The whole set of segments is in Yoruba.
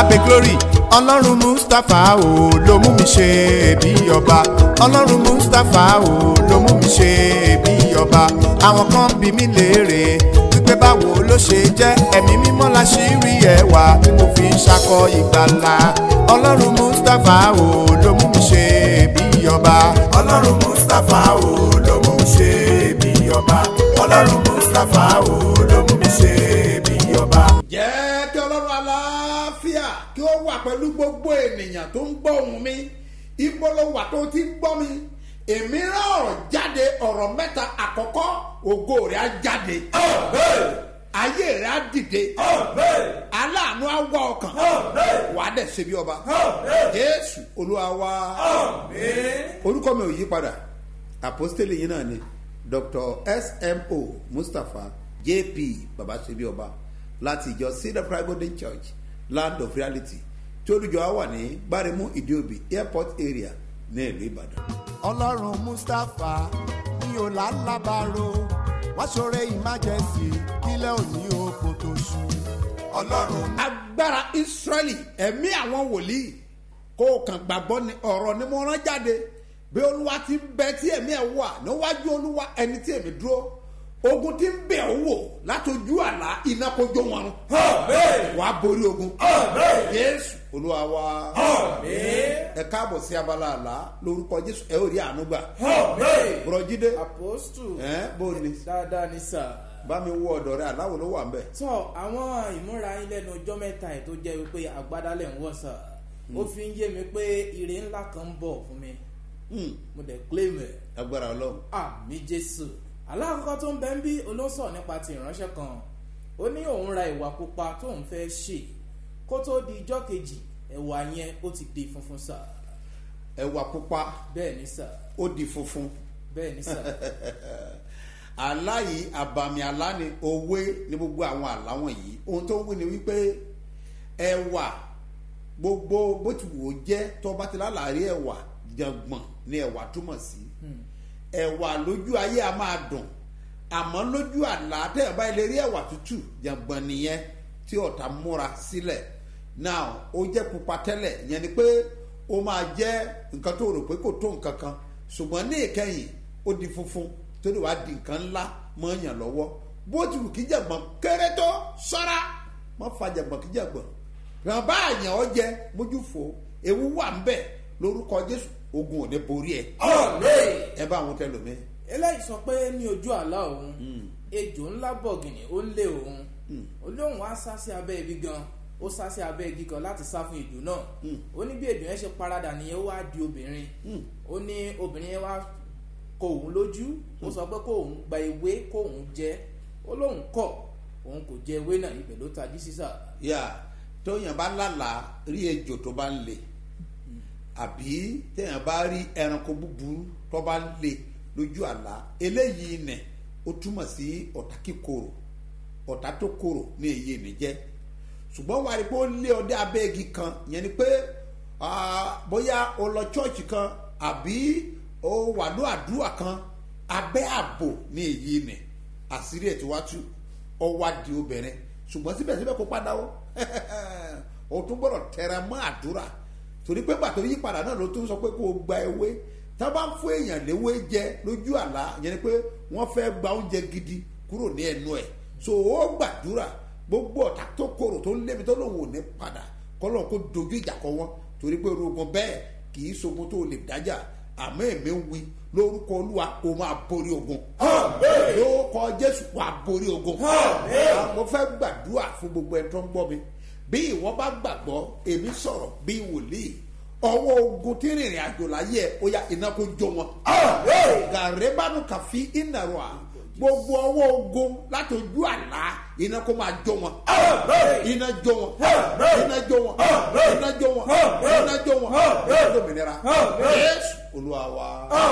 abe glory ọlọ́run mustapha o ló mú mi ṣe bí ọba ọlọ́run mustapha o ló mú mi ṣe bí ọba àwọn kan bí mi léèrè wípé báwo ló ṣe jẹ́ ẹ̀mí mímọ́ la ṣì rí ẹwà tí mo fi ń ṣakọ ìgbàlà ọlọ́run mustapha o ló mú mi ṣe bí ọba ọlọ́run mustapha o ló mú mi ṣe bí ọba ọlọ́run mustapha o ló mú mi ṣe bí ọba. jẹ́ kí ọlọ́run aláfíà kí ó wà pẹ̀lú gbogbo ènìyàn tó ń gbọ́ ohùn mi ibo ló wà tó ti ń gbọ́ mi èmi rán ọ̀rọ̀ jáde ọ̀rọ̀ mẹ́ta àkọ́kọ́ ògo rẹ̀ á jáde ayé rẹ̀ á dìde aláàánú á wá ọkàn wà á dẹ̀ ṣe bí ọba jésù olúwa wá orúkọ mi ò yí padà àpọ́stélì yìí náà ni dr smo mustapha jp baba ṣebí ọba láti ìjọ cedar pride golden church land of reality tí olùjọ á wà ní gbáremú ìdíòbí airport area ní ìlú ìbàdàn. ọlọ́run mustapha ní ọ̀làlábàárò wá ṣoore emergency kílẹ̀ òní oko tó ṣú. ọlọ́run agbára israẹli ẹ̀mí àwọn wòlíì kó o kàn gbàgbọ́ ni ọ̀rọ̀ ni mo rán jáde bí olúwa ti ń bẹ tí ẹ̀mí ẹ̀ wà níwájú olúwa ẹni tí èmi dúró ogun ti ń bẹ̀ ọ́ wò látọjú àlá iná kójó wọn rún wà á borí ogun jésù olúwa wa ẹ káàbọ̀ sí abala àlá lórúkọ jésù ẹ ò rí àánú gbà bùrọ̀jídé apostu ẹ bó ni dáadáa ní sà. bá mi wọ ọ̀dọ̀ rẹ aláwo ló wà ń bẹ̀. tọ àwọn ìmúra yín lẹ́nu ọjọ́ mẹ́ta ẹ̀ tó jẹ́ wípé àgbádálẹ̀ ń wọ̀ sà ó fi ń yé mi pé ire ńlá kan ń bọ̀ fún mi mo dẹ̀ claim ẹ̀ agbára ọlọ́run àmì jésù alákọ̀ọ́kọ́ tó ń bẹ́ ń bí olóńsọ̀ nípa ti ìránṣẹ́ kan ó ní òun ra ìwà pupa tóun fẹ́ ṣe kó tó di ijọ́ kejì ẹ̀wà yẹn ó ti di funfun sà ẹwà pupa bẹ́ẹ̀ ni sà ó di funfun bẹ́ẹ̀ ni sà àlá yìí àbàmì àlá ni òwe ní gbogbo àwọn àlá wọ̀nyí ohun tó ń wí ni wípé ẹwà gbogbo bó ti wò ó jẹ́ tó bá ti lálàárí ẹwà jàngbọ̀n ni ẹwà túmọ̀ sí ẹwà lójú ayé a máa dùn àmọ́ lójú àlá tẹ́yà bá ilé rí ẹwà tútù jàngbọ̀n nìyẹn tí ọ̀tá múra sílẹ̀ now ó jẹ́ pupa tẹ́lẹ̀ yẹn ni pé ó máa jẹ́ nǹkan tó rò pé kò tó nǹkan kan ṣùgbọ́n ní ìkẹyìn ó di funfun tó lè wá di nǹkan ńlá mọ́ yàn lọ́wọ́ bó ti wù kí jàngbọ̀n kéré tó sọ́ra mọ́ fa jàngbọ̀n kí jàngbọ̀n ràn bá àyàn ọ jẹ mójú fò ewu wà ń bẹ̀ lórúkọ jésù ogun ò ní borí ẹ ẹ bá àwọn tẹlómi. eléyìí sọ pé ní ojú àlá òun ejò ńlá bọ̀gìnì ó ń lé òun olóhùn á sá sí abẹ́ ibi gan ó sá sí abẹ́ igi kan láti sá fún ejò náà ó ní bí ejò yẹn ṣe paradà nìyẹn ó wá di obìnrin ó ní obìnrin yẹn wá kọ òun lójú ó sọ pé kó òun gba ewé kó òun jẹ ó lóun kọ òun kò jẹ ewé náà ibẹ̀ ló tají sísà. yà tóyàn bá lálàá rí ejò tó bá ń le àbí téèyàn bá rí ẹranko búburú tó bá ń le lójú àlá eléyìí nẹ ó túmọ̀ sí ọ̀tá kíkorò ọ̀tá tó korò ní èyí mi jẹ́ ṣùgbọ́n wà ní pé ó lé ọdẹ abẹ́gi kan yẹn ni pé bóyá o lọ chọ́ọ̀chì kan àbí o wà ní àdúrà kan abẹ́ ààbò ní èyí nẹ àṣírí ẹ̀ tí wá tú ọ wá di obìnrin ṣùgbọ́n síbẹ̀síbẹ̀ kó padà ó o tún gbọ́dọ̀ tẹra mọ́ àdúrà torí pé pàtó yí padà náà ló tún sọ pé kó o gba ewé tá a bá ń fún èèyàn léwé jẹ lójú àlá yẹn ni pé wọ́n fẹ́ gba oúnjẹ gidi kúrò ní ẹnu ẹ̀ so ó gbàdúrà gbogbo ọ̀tá tó korò tó lébi tó lòun ò ní padà kọ́lọ́ kó dojú ìjà kọ wọn torí pé rogun bẹ́ẹ̀ kì í sogun tó lè dájà àmọ́ èmi ń wí lórúkọ olúwa kò máa borí ogun lórúkọ jésù wà borí ogun mo fẹ́ gbàdúrà fún gbogbo ẹ̀ tó ń gbọ́ mi bí ìwọ bá gbàgbọ́ èmi sọ̀rọ̀ bí wòlíì ọwọ́ ogun tí rìnrìn àjò láyé ẹ̀ ó yá iná kó jó wọn. gàrẹ́bánu kàfi ìnàrọ̀ à gbogbo ọwọ́ ogun láti ojú àlá iná kó máa jó wọn. iná jó wọn iná jó wọn iná jó wọn iná jó wọn iná jó mìnira. yéésù olúwa wa.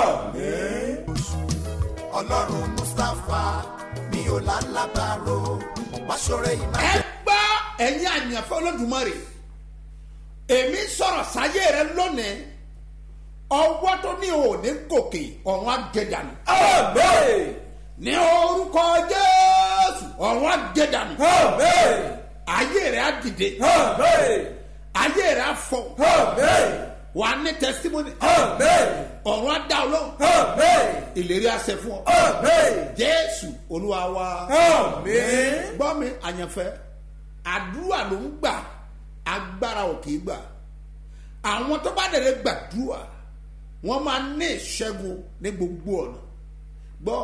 ọlọ́run mustapha mi ò lálábàárò wá ṣoore ẹ emergency. gbọ́ ẹ̀yin àyànfẹ́ olódùmarè èmi sọ̀rọ̀ sáyé rẹ lónìí ọwọ́ tó ní òní gòkè ọ̀run àgẹ̀dànù. ní orúkọ jésù ọ̀run àgẹ̀dànù. ayé rẹ á dìde ayé rẹ̀ á fọ Amen. wà á ní testimony Amen. ọ̀run á dá ọ lóhùn Amen. ìlérí àṣẹ fún ọ Amen. jésù olúwa wa Amen. gbọ́ mi àyànfẹ́ àdúrà ló ń gbà agbára ò kì í gbà àwọn tó bá dẹ̀rẹ̀ gbàdúrà wọ́n máa ní ìṣẹ́gun ní gbogbo ọ̀nà gbọ́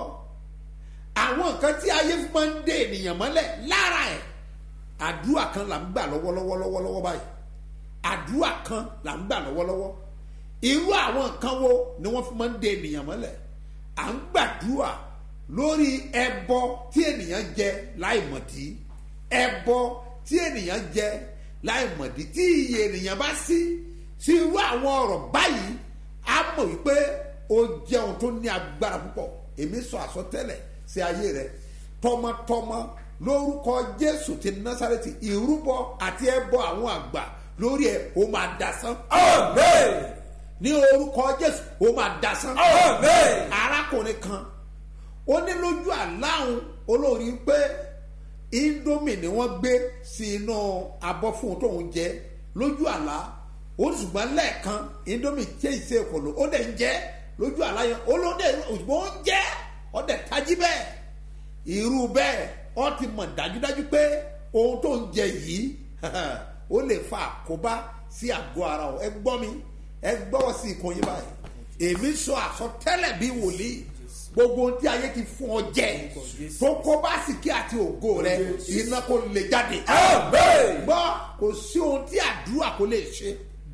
àwọn nǹkan tí ayé fi máa ń dé ènìyàn mọ́lẹ̀ lára ẹ̀ àdúrà kan là ń gbà lọ́wọ́lọ́wọ́ lọ́wọ́lọ́wọ́ báyìí àdúrà kan là ń gbà lọ́wọ́lọ́wọ́ irú àwọn nǹkan wo ni wọ́n fi máa ń dé ènìyàn mọ́lẹ̀ à ń gbàdúrà lórí ẹbọ tí ènìyàn jẹ láìmọ̀dí ẹbọ tí ènìyàn jẹ láìmọ̀dí tí iye ènìyàn bá sí sí irú àwọn ọ̀rọ̀ báyìí á mọ̀ wípé ó jẹ́ ohun tó ní agbára púpọ̀ èmi sọ àsọtẹ́lẹ̀ sí ayé rẹ tọmọtọmọ lórúkọ jésù ti násàrẹ́tì ìrúbọ àti ẹbọ àwọn àgbà lórí ẹ ó máa dasán Amen. ní orúkọ jésù ó máa dasán Amen. arákùnrin kan ó ní lójú àláhùn olórí pé indomie ni wọ́n gbé sí inú abọ́ fún un tóun jẹ lójú àlá ó ní ṣùgbọ́n lẹ́ẹ̀kan indomie ṣe ìṣe ìkọlù ó dẹ̀ ń jẹ́ lójú àlá yẹn ó ló dẹ̀ òṣùgbọ́n ó ń jẹ́ ó dẹ̀ tají bẹ́ẹ̀ irú bẹ́ẹ̀ ó ti mọ̀ dájúdájú pé ohun tó ń jẹ yìí ó lè fa àkóbá sí àgọ́ ara o ẹ gbọ́ mi ẹ gbọ́wọ́ sí ìkànnì báyìí èmi sọ àsọtẹ́lẹ̀ bí wòlíì gbogbo ohun tí ayé ti fún ọ jẹ tó kó bá sìkí àti ògo rẹ iná kò lè jáde. Amen. gbọ́ kò sí ohun tí àdúrà kò lè ṣe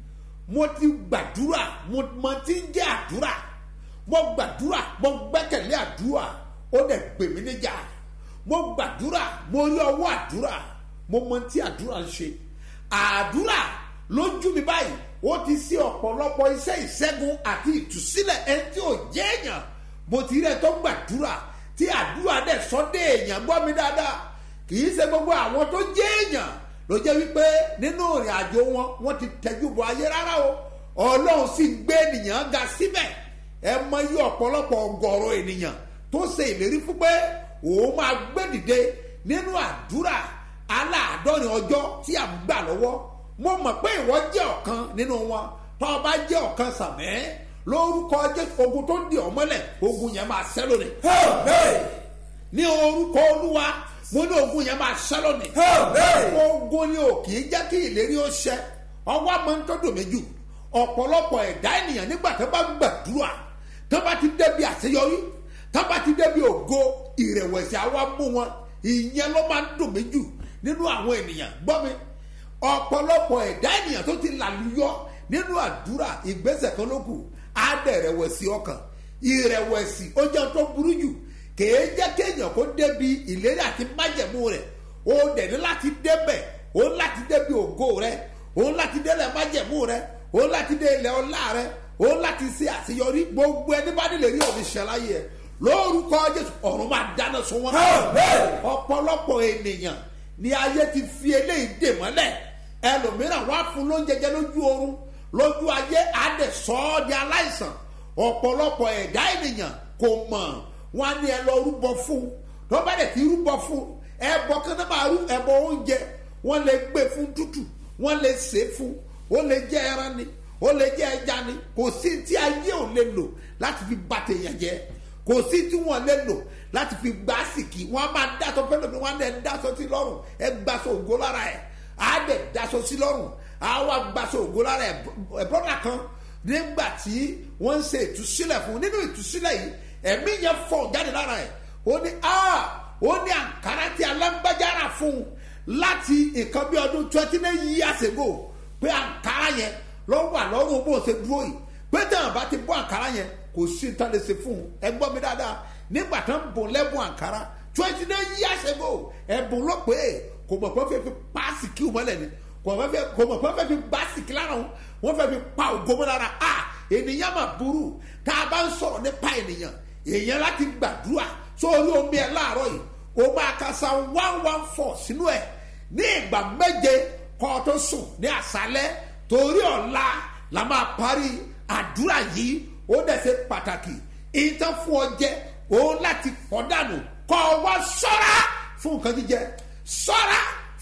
mo ti gbàdúrà mo mọ tí ń jẹ́ àdúrà mo gbàdúrà mo gbẹ́kẹ̀lé àdúrà ó dẹ̀ gbè mí níjà mo gbàdúrà mo rí ọwọ́ àdúrà mo mọ tí àdúrà ń ṣe àdúrà lójú mi báyìí ó ti sí ọ̀pọ̀lọpọ̀ iṣẹ́ ìṣẹ́gun àti ìtúsílẹ̀ ẹni tí ò jẹ́ èèyàn mo ti rí ẹ tó gbàdúrà tí àdúrà dẹ̀ sọ́dẹ̀ èèyàn gbọ́ mi dáadáa kì í ṣe gbogbo àwọn tó jẹ́ èèyàn ló jẹ́ wípé nínú ìrìn àjò wọn wọ́n ti tẹ́jú bọ ayé rárá o ọlọ́run sì gbé ènìyàn ga síbẹ̀ ẹ mọ iye ọ̀pọ̀lọpọ̀ ọgọ́rọ̀ ènìyàn tó ṣe ìlérí fún pé òun máa gbé dìde nínú àdúrà aláàádọ́rin ọjọ́ tí à ń gbà lọ́wọ́ mo mọ̀ pé ìwọ jẹ́ ọ̀kan nínú wọn tó o bá jẹ́ ọ̀kan sàmẹ́ lórúkọ jésù ogun tó ń di ọmọlẹ̀ ogun yẹn máa ṣẹ́ lónìí Amen. ní orúkọ olúwa mo ní ogun yẹn máa ṣẹ́ lónìí Amen. ogun ni ò kì í jẹ́ kí ìlérí ó ṣẹ ọwọ́ máa ń tọ́jú méjì ọ̀pọ̀lọpọ̀ ẹ̀dá ènìyàn nígbà tó bá ń gbàdúrà tó bá ti débi àṣeyọrí tó bá ti débi ògo ìrẹ̀wẹ̀sì àwa mú wọn ìyẹn ló máa ń dùn méjì nínú àwọn ènìyàn gbọ́ mi ọ̀pọ̀lọpọ̀ ẹ̀dá ènìyàn tó ti làlùyọ nínú àdúrà ìgbésẹ̀ kan ló kù á dẹ̀ rẹ̀wẹ̀sì ọkàn ìrẹ̀wẹ̀sì ó jẹun tó burú jù kèé jẹ́ kéèyàn kó débi ìlérí àti májẹ̀mú rẹ̀ ó dẹ̀ ní láti débẹ̀ ó ní láti débi ògo rẹ̀ ó ní láti délẹ̀ májẹ̀mú rẹ̀ ó ní láti dé ilẹ̀ ọlá rẹ̀ ó ní láti ṣe àṣeyọrí gbogbo ẹni bá nílẹ̀ rí òní ṣẹláyé ẹ̀ lórúkọ jésù ọ̀run máa dáná sun wọn. Amen. ọ̀pọ̀lọpọ̀ ènìyàn ni ayé ti fi eléyìí dè mọ́lẹ̀ ẹlòmíràn wá fún lóúnjẹ jẹ lójú oorun lójú ayé adẹ sọ ọ́ di aláìsàn ọ̀pọ̀lọpọ̀ ẹ̀dá ènìyàn kò mọ̀ wọn á ní ẹ lọ rúbọ fún tó bá dẹ̀ ti rúbọ fún ẹbọ kan náà máa rú ẹbọ oúnjẹ wọn lè gbé fún tútù wọn lè sè é fún ó lè jẹ ẹran ni ó lè jẹ ẹja ni kò sí tí ayé ò lè lò láti fi bà tèèyàn jẹ́ kò sí tí wọn lè lò láti fi gbá sìkì wọn á máa dáṣọ fẹlẹ mi wọn á dẹ dáṣọ sí lọ́rùn ẹ gbàṣọ ògo lára ẹ á dẹ dáṣọ sí lọ́rùn á wá gbàṣọ ògo lára ẹ ẹ bọ́dà kan nígbà tí wọ́n ń ṣe ìtúsílẹ̀ fún nínú ìtúsílẹ̀ yìí ẹ̀mí yẹn fọ̀ jáde lára ẹ̀ ó ní a ó ní àǹkárá tí alágbájára fún un láti nǹkan bí ọdún twenty nine years ago pé àǹkárá yẹn ló wà lọ́rùn bó ṣe dúró yìí pé tẹ̀wọ̀n bá ti bọ́ àǹkárá yẹn kò sí ní tán lè ṣe fún un ẹ gbọ́ mi dáadáa nígbà tán ń bùn lẹ́bùn àǹkárá twenty nine years ago ẹ̀bùn ló pé kò mọ̀ pé ó fẹ́ fi paasi kí o mọ́lẹ̀ ni kò mọ̀ pé kò mọ̀ pé ó fẹ́ fi gbásì kí lára wọn wọ́n fẹ́ fi pa ògo mọ́ lára a ènìyàn mà burú tá a bá ń sọ̀rọ̀ nípa ènìyàn èèyàn láti gbàdúrà sórí omi ẹ̀ láàárọ̀ yìí o máa ka sa one one four sínú ẹ̀ ní ìgbà méje kọ́ ọ tó sùn ní àṣálẹ́ torí ọ̀la la máa parí àdúrà yìí ó dẹ̀ ṣe pàtàkì ìtàn fún ọ jẹ òun láti pọ̀ dànù kọ́ ọ wá sọ́ra fún nǹkan jíjẹ sọ́ra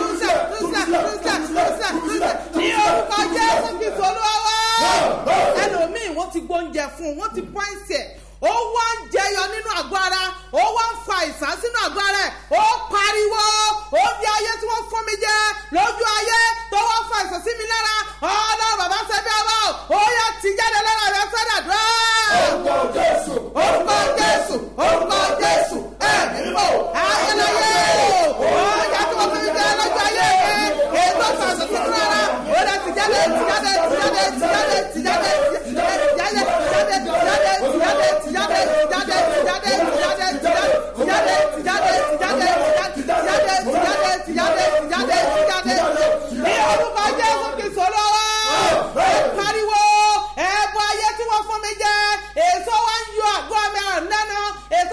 túnṣe túnṣe túnṣe túnṣe túnṣe ní orúkọ jésù kristu olúwa wá. ẹlòmíì wọ́n ti gbóúnjẹ fún un wọ́n ti pọ́ìntì ẹ̀ ó wá ń jẹyọ nínú àgọ́ ara ó wá ń fa ìsàn sínú àgọ́ ara ẹ̀ ó pariwo ó fi ayé tí wọ́n fún mi jẹ lójú ayé tó wá fa ìsàn sí mi lára ọlọ́run bàbá sẹ́bí ọba ó yẹ ti jáde lára rẹ sẹ́dà dúró. orúkọ jésù orúkọ jésù orúkọ jésù ẹ̀mí mímọ́ ayélujáyé ó yẹ tí wọ́n fún mi jẹ lójú ayé mi ètò ìsàn sí mi lára ó yẹ ti jáde ti jáde ti jáde ti jáde ti jáde ti jáde ti jáde ti jáde ti jáde ti jáde ní orúkọ jésù kìsọ lọ́wọ́ ẹ pariwo ẹ̀bùn ayé tí wọ́n fún mi jẹ èso wa ń yọ àgọ́ mi àná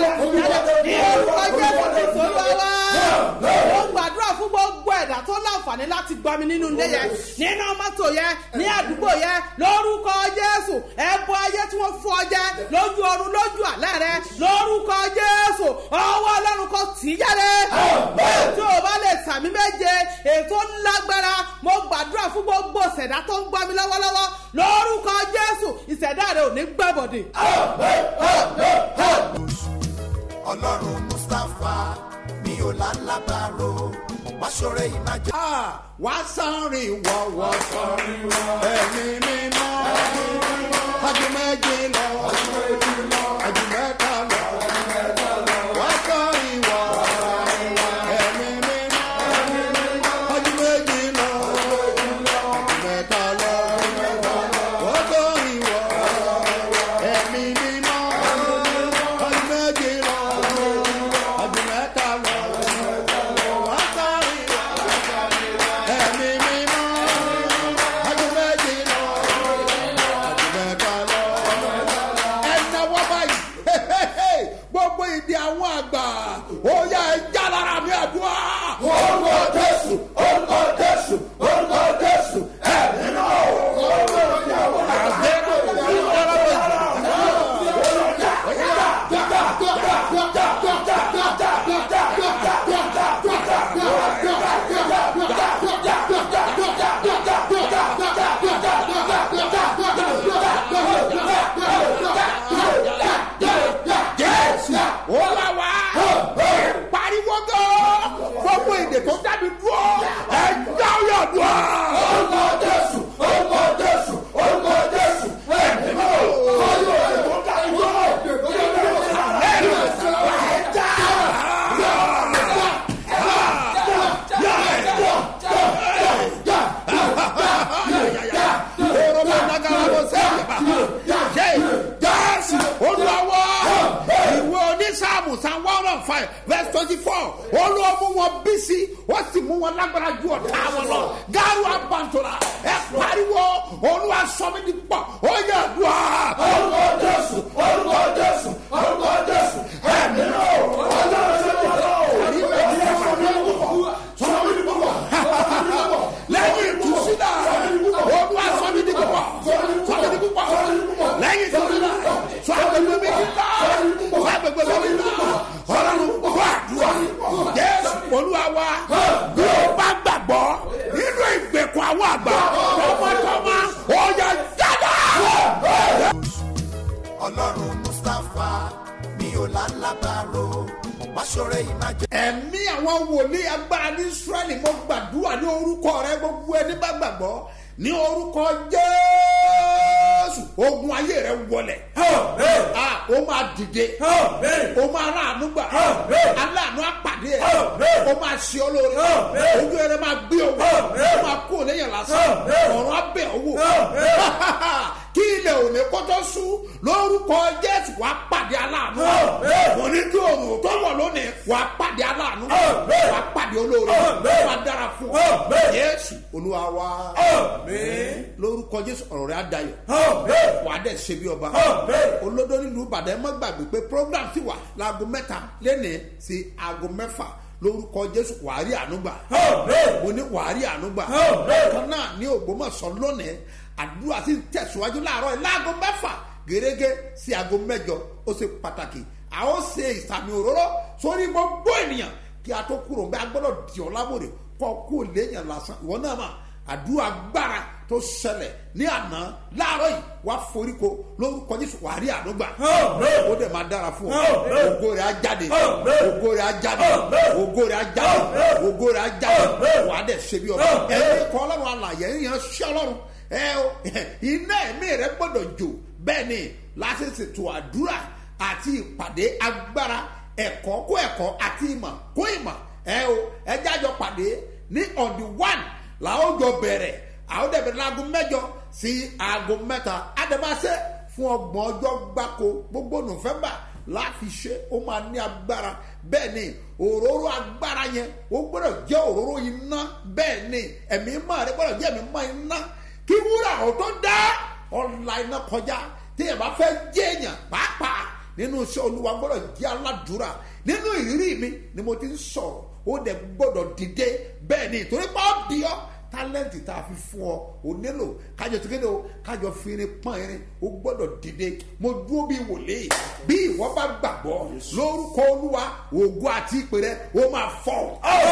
jáde ní orúkọ jésù kristu olúwa ó gbàdúrà fún gbogbo ẹ̀dá tó láǹfààní láti gbọ́ mi nínú ilé yẹn nínú mọ́tò yẹn ní àdúgbò yẹn lórúkọ jésù ẹ̀bọ ayé tí wọ́n fọ́ jẹ́ lójú ọrùn lójú àlẹ́ rẹ lórúkọ jésù ọwọ́ ọlọ́run kò tì í jáde tí o bá lè sàmì méje ètò lágbára mo gbàdúrà fún gbogbo ìṣẹ̀dá tó ń gbọ́ mi lọ́wọ́lọ́wọ́ lórúkọ jésù ìṣẹ̀dá rẹ ò ní gbàbọ̀dè. ọlọ́run mustapha mi ò lálábàárò wá ṣọrẹ ìmájẹ. Ah, wá sọ́rin wọ̀wọ̀ sọ́rin wọ̀ ẹ̀mí mímọ́ ajumẹ́jì lọ ajumẹ́ta lọ wá sọ́rin wọ̀ ẹ̀mí mímọ́ ajumẹ́jì lọ ajumẹ́ta lọ wá sọ́rin wọ̀ ẹ̀mí mímọ́ ajumẹ́jì lọ ajumẹ́ta lọ wá sọ́rin wọ̀ ẹ̀mí mímọ́ ọdún méjì lọ ọdún mẹ́ta lọ. ẹnáwó báyìí gbogbo ìdí àwọn àgbà ó yá ẹja lára mi àdúrà. orúkọ jésù orúkọ jésù orúkọ jésù ẹ̀mí náà. jésù ó wá wá pariwo gan gbogbo èdè tó dábì dúró ẹja ọyọ dùn. orúkọ jésù orúkọ jésù orúkọ jésù ẹ̀mí náà. ọyọ èdè tó dábì dúró. jésù olùwàwọ̀ ìwé onísàmù san one hundred five verse twenty four olùwàmú wọn bí sí wọ́n sì mú wọn lágbára ju ọ̀tá wọn lọ gáàrú àbàntòrà ẹ pariwo olúwa sọmi di pọ̀ ó yẹ dùá. orúkọ jésù orúkọ jésù orúkọ jésù ẹ̀mí náà ọlọ́run ṣe wọ́n lọ. sọmi di pọ̀ lẹ́yìn ìtúsílẹ̀ olúwa sọmi di pọ̀ sọmi di pọ̀ lẹ́yìn ìtúsílẹ̀ sọ agbègbè mi ti ta sọ agbègbè mi ti ta ọlọ́run kó àdúrà jésù olúwa wa bí o bá gbàgbọ́ nínú ìgbèkùn àwọn àgbà tọmọtọmọ ọ̀yà jáde. ọlọ́run mustapha mi ò lálábàárò wá ṣọrẹ ìmájẹ. ẹ̀mí àwọn wòlíì agbára ní israẹli mo gbàdúrà ní orúkọ rẹ gbogbo ẹni bá gbàgbọ́ ní orúkọ jésù ogun ayé rẹ wọlẹ̀ Ah, ó máa dìde ó máa rà àánú gbà aláàánú àpàdé ẹ ó máa ṣe ọ lóore ojú ẹrẹ máa gbé owó ó máa kó lẹ́yìn lásán ọ̀run abẹ́ owó kí ilẹ̀ òní kótó sún lórúkọ jésù wàá pàdé aláàánú òní tí òun tó wọ̀ lónìí wàá pàdé aláàánú wàá pàdé olóore wàá dára fún ọ jésù olúwa wa lórúkọ jésù ọ̀rọ̀ rẹ̀ á dayọ̀ wàá dẹ̀ ṣe bí ọba olódó nílùú ìbàdàn ẹ má gbàgbé pé program ti wà láago mẹ́ta lẹ́nìí sí aago mẹ́fà lórúkọ jésù wàárí ànúgbà mo ní wàárí ànúgbà kan náà ní ògbómọ̀sán lónìí àdúrà sì ń tẹ̀síwájú láàárọ̀ yìí láago mẹ́fà gẹ́gẹ́ sí aago mẹ́jọ ó ṣe pàtàkì a ó ṣe ìsàmì òróró sórí gbogbo ènìyàn kí a tó kúrò ń bẹ agbọ́dọ̀ di ọ́ lábòrè kọ́ kó léèyàn lásán ìwọ náà mà àdúrà gbára tó ṣẹlẹ̀ ní àná láàárọ̀ yìí wá foríko lórúkọ jésù wà á rí àdúgbà ó dẹ̀ máa dára fún ọ ògo rẹ̀ á jáde ògo rẹ̀ á jáde ògo rẹ̀ á jáde ògo rẹ̀ á jáde wà á dẹ̀ ṣe bí ọba ẹ̀yin kọ́ ọlọ́run alàyè ẹ̀yin ṣẹ́ ọlọ́run ẹ o iná ẹ̀mí rẹ gbọ́dọ̀ jò bẹ́ẹ̀ ni láti ṣètò àdúrà àti ìpàdé agbára ẹ̀kọ́ kó ẹ̀kọ́ àti ìmọ̀ kó ìmọ̀ ẹ o ẹ jájọ pàdé ní on the one làwọn jọ bẹ̀rẹ̀ àwọn dẹ̀bẹ̀rẹ̀ láago mẹ́jọ sí aago mẹ́ta àdèmásẹ́ fún ọgbọ̀n ọjọ́ gbáko gbogbo nọ́fẹ̀mbà láti ṣe ó máa ní agbára bẹ́ẹ̀ ni òróró agbára yẹn ó gbọ́dọ̀ jẹ́ òróró iná bẹ́ẹ̀ ni ẹ̀mí mọ́ rẹ gbọ́dọ̀ jẹ́ ẹ̀mí mọ́ iná kí wúrà ò tó dá ọ̀la iná kọjá tí ẹ̀ bá fẹ́ jẹ́ èèyàn pàápàá nínú iṣẹ́ olúwa gbọ́dọ̀ jẹ́ aládùúrà nínú ìrírí mi ni mo ti ń sọ̀rọ̀ ó dẹ̀ gbọ́dọ̀ dìde bẹ́ẹ̀ ni torí pé ó di ọ́ tálẹ́ǹtì tá a fi fún ọ ò nílò kájọ tí kéde o kájọ fínrin pọ́n irin ó gbọ́dọ̀ dìde mo dúró bí wòlíì bí ìwọ bá gbàgbọ́ lórúkọ olúwa ògo àti ìpè rẹ ó máa fọ́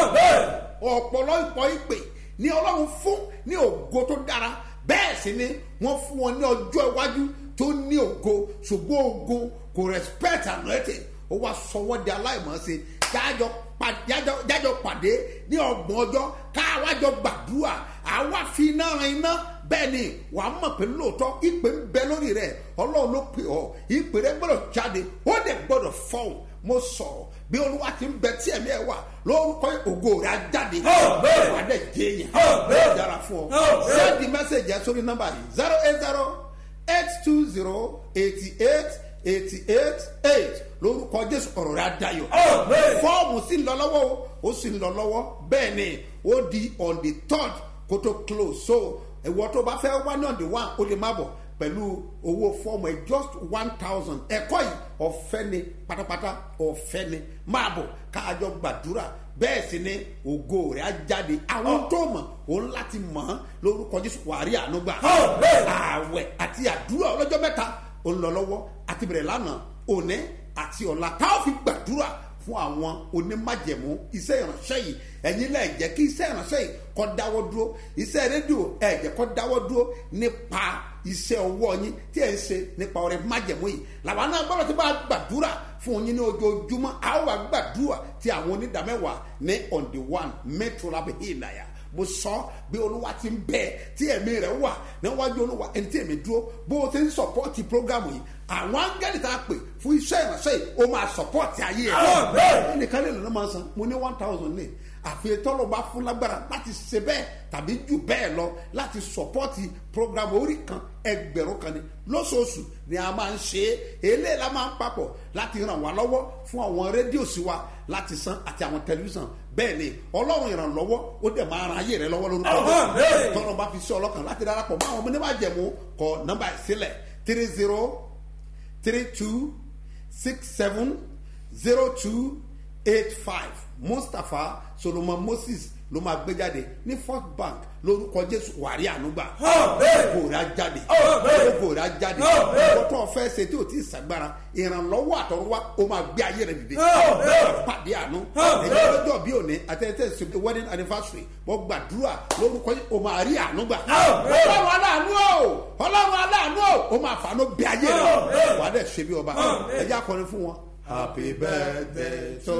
ọ̀pọ̀lọpọ̀ ìpè ní ọlọ́run fún ní ògo tó dára bẹ́ẹ̀ sì ni wọ́n fún wọn ní ọjọ́ iwájú tó ní ògo ṣùgbọ́n ògo kò respect anointing ó wá sọ wọ́n di aláìmọ̀ọ́sẹ̀ jájọ jájọ pàdé ní ọgbọ̀n ọjọ́ káwájọ gbàdúrà àwa fi iná ran iná bẹ́ẹ̀ ni wà á mọ̀ pé lóòótọ́ ìpè ń bẹ lórí rẹ̀ ọlọ́run ló pè ọ́ ìpè rẹ̀ gbọ́dọ̀ jáde ó dẹ̀ gbọ́dọ̀ fọ́ọ̀n mo sọ̀rọ̀ bí olúwa ti ń bẹ tí ẹ̀mí ẹ̀ wà lórúkọ ògo rẹ̀ á jáde wà á dẹ̀ jẹ́ yẹn bẹ́ẹ̀ dára fún ọ sẹ́ẹ̀dì mẹ́sẹ̀gì ẹ̀ sórí nọ́mbà yìí zero eight zero eight two zero eighty eight eighty eight eight lórúkọ jésù ọ̀rọ̀ rẹ̀ adayọ̀ fọ́ọ̀mù sì ń lọ lọ́wọ́ o ó sì ń lọ lọ́wọ́ bẹ́ẹ̀ ni ó di on the third kó tó close so ìwọ tó bá fẹ́ wá ní on the one ó lè má bọ̀ pẹ̀lú owó fọ́ọ̀mù ẹ̀ just one thousand ẹ̀kọ́ yìí ọ̀fẹ́ ni pátápátá ọ̀fẹ́ ni máa bọ̀ káàjọ gbàdúrà bẹ́ẹ̀ sì ni ògo rẹ̀ á jáde àwọn tó mọ̀ òun láti mọ̀ ọ́n lórúkọ jésù wàrí ànúgbà ààwẹ̀ àti àdúrà ọlọ́jọ́ mẹ́ta ó ń lọ lọ́wọ́ àti bẹ̀rẹ̀ lánàá òní àti ọ̀la táwọn fi gbàdúrà fún àwọn onímájẹ̀mú iṣẹ́ ìránṣẹ́ yìí ẹ̀yin lẹ́ẹ̀ jẹ́ kí iṣẹ́ ìránṣẹ́ yìí kọ́ dáwọ́ dúró iṣẹ́ rédíò ẹ̀ jẹ́ kọ́ dáwọ́ dúró nípa iṣẹ́ ọwọ́ yín tí ẹ̀ ń ṣe nípa ọrẹ májẹ̀mú yìí làwọn náà gbọ́dọ̀ tí bá gbàdúrà fún yín ní ojoojúmọ́ àwọn wà gbàdúrà tí àwọn onídàmẹ́wàá ní on the one mẹ́tòlá bẹ̀ hí ìnáyà mo sọ bí olúwa ti ń bẹ tí ẹ̀mí rẹ̀ wà níwájú olúwa ẹni tí èmi dúró bó o ti ń sọpọ́ọ̀tì prógámù yìí àwọn áńgẹ́lì tá a pè fún iṣẹ́ ìránṣẹ́ yìí ó máa sọpọ́ọ̀tì ayé ẹ̀ ẹnìkan lè lọ́nà máa san mo ní one thousand ní àfi tọ́lọ̀ bá fún lágbára láti ṣe bẹ́ẹ̀ tàbí jù bẹ́ẹ̀ lọ láti sọpọ́ọ̀tì prógámù orí kan ẹgbẹ̀rún kan ní lóṣooṣù ni a máa ń ṣe é eléyìí la máa ń papọ̀ láti ràn wá lọ́wọ́ fún àwọn rédíò sí wa láti san àti àwọn tẹlifíṣàn bẹ́ẹ̀ ni ọlọ́run ìrànlọ́wọ́ ó dẹ̀ máa ran ayé rẹ lọ́wọ́ lórúkọ tọ́lọ́ bá fi sí ọlọ́kàn láti darapọ̀ mọ́ àwọn ọmọ níwájú jẹ̀mú kọ nọ́mbà ìsílẹ̀ three zero three two six seven zero two eight five mustapha solomon moses ló máa gbé jáde ní first bank lórúkọ jésù wàrí ànúgbà ògò rà jáde ògò rà jáde ìwọ tó fẹ́ ṣe tí o ti ṣàgbára ìrànlọ́wọ́ àtọ̀rọ̀wá o máa gbé ayé rẹ dìde pàdé àánú ẹ̀yìn ọjọ́ bí òní àtẹ̀tẹ̀ ṣe wedding anniversary wọ́n gbàdúrà lórúkọ yìí o máa rí ànúgbà ọlọ́run aláàánú o ọlọ́run aláàánú o o máa fàánú bí ayé rẹ wà á dẹ̀ ṣe bí ọba ẹ̀jẹ̀ akọrin fún wọn. happy birthday to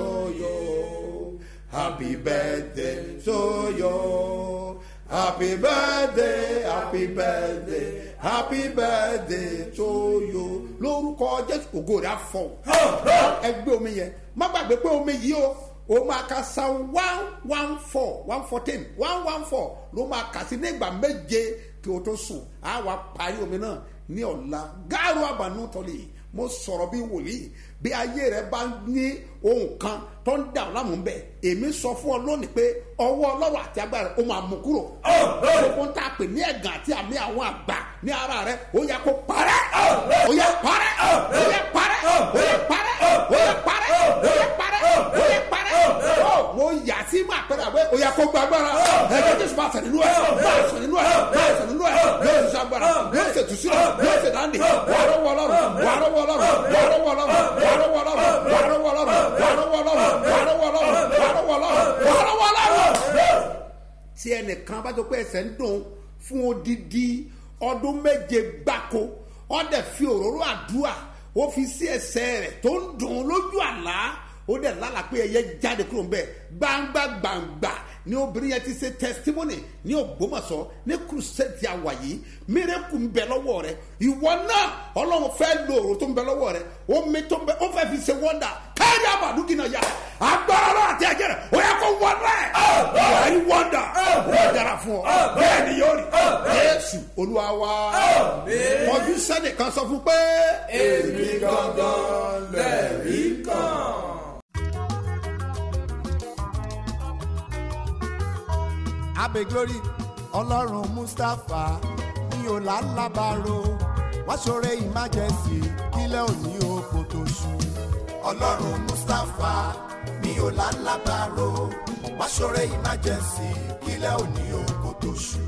you. Happy birthday to you. Happy birthday, happy birthday, happy birthday to you. Lórúkọ Jésù ògo rẹ̀ afọ. Ẹgbẹ́ omi yẹn, má gbàgbé pé omi yìí o, o máa ka san one one four one fourteen one one four ló máa kà sí nígbà méje kí o tó sùn. A wá parí omi náà ní ọ̀la. Gáàrú àbànú tọ́lẹ̀ yìí mo sọ̀rọ̀ bí wòlíì bí ayé rẹ bá ní ohun kan tó ń dà láàmú bẹ èmi sọ fún ọ lónìí pé ọwọ́ ọlọ́run àti agbára ó máa mú kúrò gbogbo ń tà pé ní ẹ̀gàn àti àmì àwọn àgbà ní ara rẹ ó yẹ kó parẹ́ ó yẹ parẹ́ ó yẹ parẹ́ ó yẹ parẹ́ ó yẹ parẹ́ ó yẹ parẹ́ ó yẹ parẹ́ mo yà sí máa pẹ́rẹ́ àbẹ́ ó yẹ kó gba agbára ẹgbẹ́ jésù máa sẹ̀ nínú ẹ̀ máa sẹ̀ nínú ẹ̀ máa sẹ̀ nínú ẹ̀ yóò ṣe agbára yóò ṣe tùsílẹ̀ yóò ṣe dáńdì wàá rọ́wọ́ ọlọ́run wàá rọ́wọ́ ọlọ́run wàá rọ́wọ́ ọlọ́run wàá rọ́wọ́ ọlọ́run wàá rọ́wọ́ ọlọ́run wàá rọ́wọ́ ọlọ́run wàá rọ́wọ́ ọlọ́run wàá rọ́wọ́ ọlọ́run wàá rọ́wọ́ ọlọ́run. tí ẹnìkan bá tó pé ẹsẹ̀ ń dùn fún odidi ọdún méje gbáko ó dẹ̀ fi òróró àdúrà ó fi sí ẹsẹ̀ rẹ̀ tó ń dùn ún lójú àlá ó dẹ̀ lálàá pé ẹyẹ jáde kúrò ń bẹ̀ gbangba gbangba ni obìnrin yẹn ti ṣe testimony ní ògbómọ̀ṣọ́ ní crusade ti àwà yìí mírèkù ń bẹ lọ́wọ́ rẹ ìwọ náà ọlọ́run fẹ́ lo òrò tó ń bẹ lọ́wọ́ rẹ omi tó ń bẹ ó fẹ́ fi ṣe wọ́ndà káyọ̀ àbàdúgì náà yá agbára náà àti ẹ̀jẹ̀ rẹ̀ ó yẹ kó wọ́ndà ẹ̀ wà á rí wọ́ndà ó dára fún ọ bẹ́ẹ̀ ni yóò rí jésù olúwa wa kọjú sẹ́nìkan sọ fún pé èmi gangan lẹ́rìí kan. abe glory ọlọ́run mustapha ní ọ̀làlábàárò wá ṣoore emergency kílẹ̀ òní oko tó ṣú. ọlọ́run mustapha ní ọ̀làlábàárò wá ṣoore emergency kílẹ̀ òní oko tó ṣú.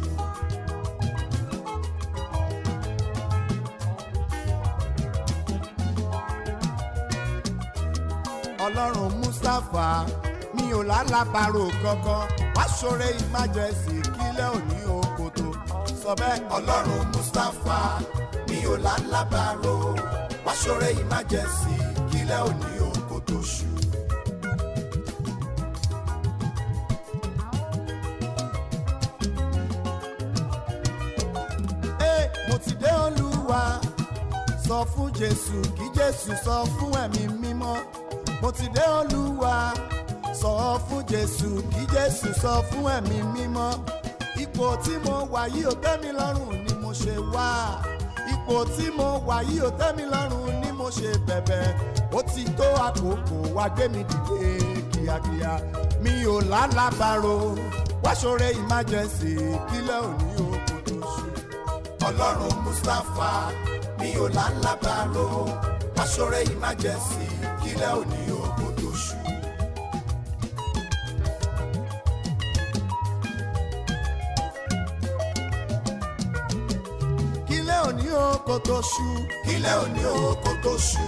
ọlọ́run mustapha mi ò lálábàárò kankan wá ṣoore emergency kílẹ̀ òní oko tó sọ bẹ́ẹ̀. ọlọ́run mustapha mi ò lálábàárò wá ṣoore emergency kílẹ̀ òní oko tó ṣú. Ee, mo ti dé olúwa sọ fún jésù kí jésù sọ fún ẹ̀mí mímọ́ mo ti dé olúwa sọ fún jésù kí jésù sọ fún ẹ̀mí mímọ́ ipò tí mo wà yìí ò tẹ́ mi lọ́rùn ni mo ṣe wá ipò tí mo wà yìí ò tẹ́ mi lọ́rùn ni mo ṣe bẹ̀bẹ̀ ó ti tó àkókò wá gbé mi dìde kíákíá mi ò lálàbàrò wá ṣoore emergency kílẹ̀ òní oko tó ṣú. ọlọ́run mustapha mi ò lálàbàrò wá ṣoore emergency kílẹ̀ òní oko tó ṣú. kílẹ̀ òní oko tó ṣú. kílẹ̀ òní oko tó ṣú.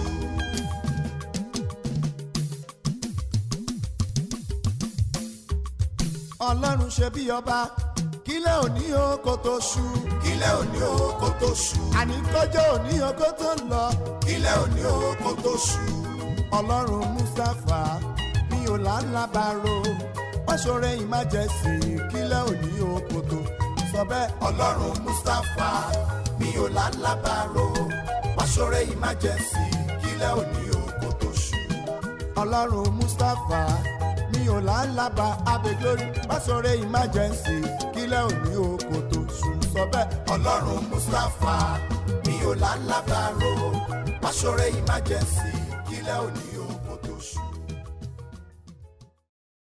ọlọ́run ṣe bí ọba kílẹ̀ òní oko tó ṣú. kílẹ̀ òní oko tó ṣú. àní kọjọ́ òní oko tó ń lọ. kílẹ̀ òní oko tó ṣú. ọlọ́run mustapha mi ò lálábàárò wọ́n ṣoore emergency kílẹ̀ òní oko tó sọ bẹ́ẹ̀. ọlọ́run mustapha mi ò lálábàárò wọ́n ṣoore emergency kílẹ̀ òní oko tó ṣú. ọlọ́run mustapha mi ò lálábà abẹ́glórí wọ́n ṣoore emergency kílẹ̀ òní oko tó ṣú sọ bẹ́ẹ̀. ọlọ́run mustapha mi ò lálábàárò wọ́n ṣoore emergency kílẹ̀ òní